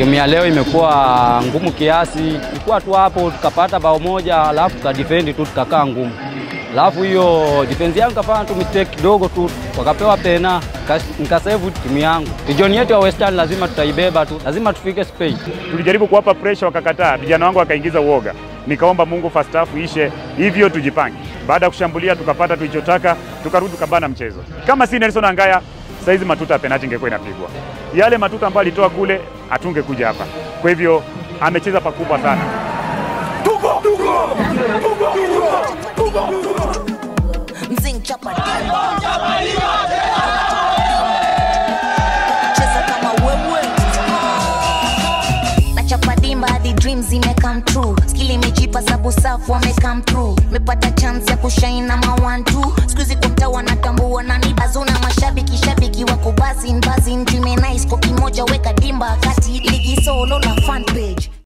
Timu ya leo imekuwa ngumu kiasi, ilikuwa tu hapo tukapata bao moja, alafu tukadefend tu tukakaa ngumu, alafu hiyo defense yangu kafanya tu mistake kidogo tu, wakapewa pena, nikasave timu yangu. Region yetu ya Western lazima tutaibeba tu, lazima tufike Spain. Tulijaribu kuwapa pressure wakakataa, vijana wangu wakaingiza uoga. Nikaomba Mungu first half ishe hivyo, tujipange. Baada ya kushambulia tukapata tulichotaka, tukarudi tukabana mchezo. Kama si Nelson Angaya, saizi matuta ya penalti ingekuwa inapigwa. Yale matuta ambayo alitoa kule, hatungekuja hapa. Kwa hivyo amecheza pakubwa sana. Mzing chapa cheza kama wewe na chapa dimba hadi dreams zime come true skill imejipa sabu safu wame come through mepata chance ya kushine na mawantu sikuizi kwa mtaa wanatambua na ni bazuna mashabiki shabiki wako bazin bazin dream nice kwa kimoja weka dimba kati ligi solo na fan page